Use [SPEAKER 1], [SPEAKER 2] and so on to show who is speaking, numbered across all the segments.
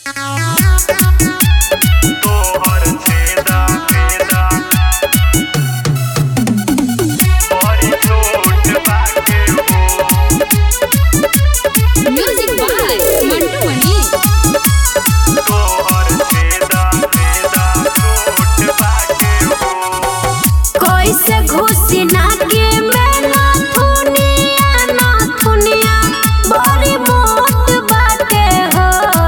[SPEAKER 1] तोहर छेदा छेदा बड़ी छोट बाटे हो
[SPEAKER 2] म्यूजिक बाय मंटू मनी
[SPEAKER 1] तोहर छेदा छेदा छोट बाटे हो
[SPEAKER 3] कैसे घुसी नाके में नाथुनिया नाथुनिया बड़ी मोट बाटे हो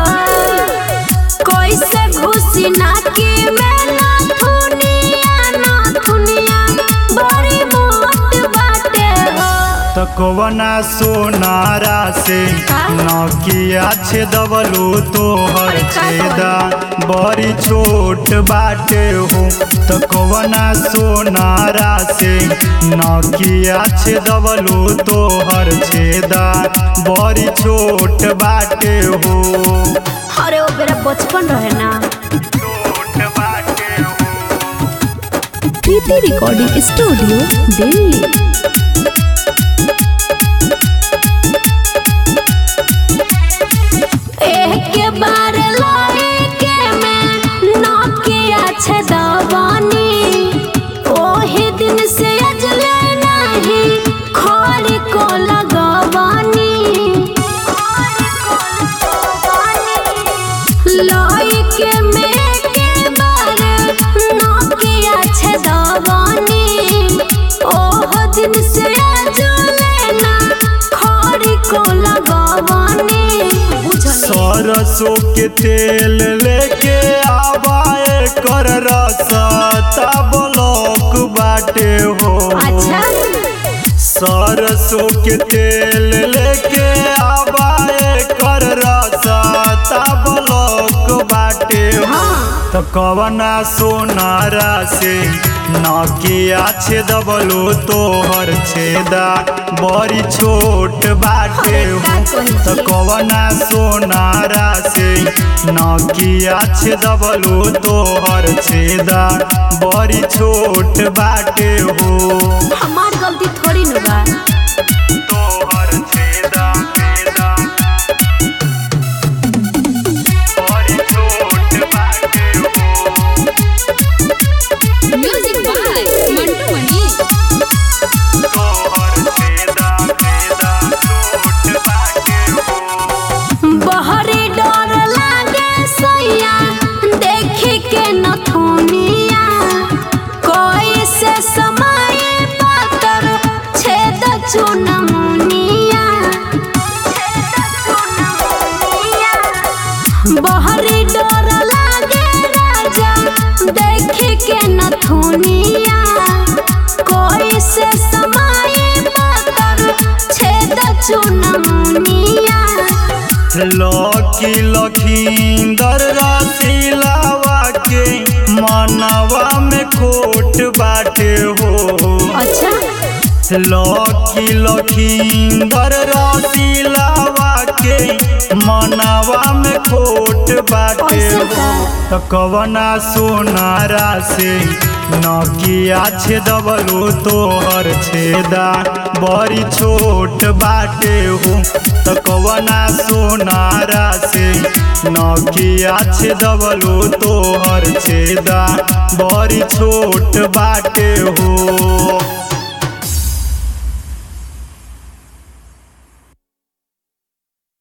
[SPEAKER 3] कैसे घुसी नाके में नाथुनिया नाथुनिया बड़ी मोट बाटे हो
[SPEAKER 1] तकवना सोनारा से
[SPEAKER 3] का?
[SPEAKER 1] नकिया छेदवलो तोहर
[SPEAKER 3] अरे का
[SPEAKER 1] छेदा बड़ी छोट बाटे हो तकवना सोनारा से नकिया छेदवलो तोहर छेदा बड़ी छोट बाटे हो
[SPEAKER 3] अरे वो मेरा बचपन रहे ना
[SPEAKER 1] छोट बाटे हो
[SPEAKER 2] प्रीति रिकॉर्डिंग स्टूडियो दिल्ली
[SPEAKER 3] एक बार लाएके में नकिया छदवानी ओही दिन से अजले नहीं खड़ी को लगवानी लाएके में के बार नकिया छदवानी ओह दिन से अजले ना खड़ी को लगवानी बुझनी
[SPEAKER 1] सरसों के तेल लेके आवाए कर रसता ब्लॉक बाटे हो
[SPEAKER 3] अच्छा
[SPEAKER 1] सरसों के तेल लेके आवाए कर रसता ब्लॉक बाटे हो
[SPEAKER 3] हाँ।
[SPEAKER 1] तो कवना सोनारा से नकिया छेदबलो तोहर छेदा बड़ी छोट बाटे
[SPEAKER 3] अरे का
[SPEAKER 1] हो
[SPEAKER 3] कही
[SPEAKER 1] तो
[SPEAKER 3] छी?
[SPEAKER 1] कवना सोनारा से नकिया छेदबलो तोहर छेदा बड़ी छोट बाटे हो
[SPEAKER 3] हमार गलती थोड़ी न बा
[SPEAKER 1] तोहर छेदा छेदा बड़ी छोट बाटे हो
[SPEAKER 2] म्यूजिक बाय मंटू मनी
[SPEAKER 1] तोहर छेदा छेदा छोट बाटे हो
[SPEAKER 3] बहरी डर लागे सैया देखे के नथुनिया कोई से समय पातर छेद चुनमुनिया बहरी डर लागे राजा देखे के नथुनिया कोई से समय पातर छेद चुनमुनिया
[SPEAKER 1] लकी लखींदर रसीलावा के मनवा में खोट बाटे हो
[SPEAKER 3] अच्छा
[SPEAKER 1] लकी लखींदर रसीलावा के मनवा में खोट बाटे
[SPEAKER 3] ऐसे
[SPEAKER 1] हो
[SPEAKER 3] का?
[SPEAKER 1] तो कवना सोनारा से नकिया छेदबलो तोहर छेदा बड़ी छोट बाटे हो तो कवना सोनारा से नकिया छेदबलो तोहर छेदा बड़ी छोट बाटे हो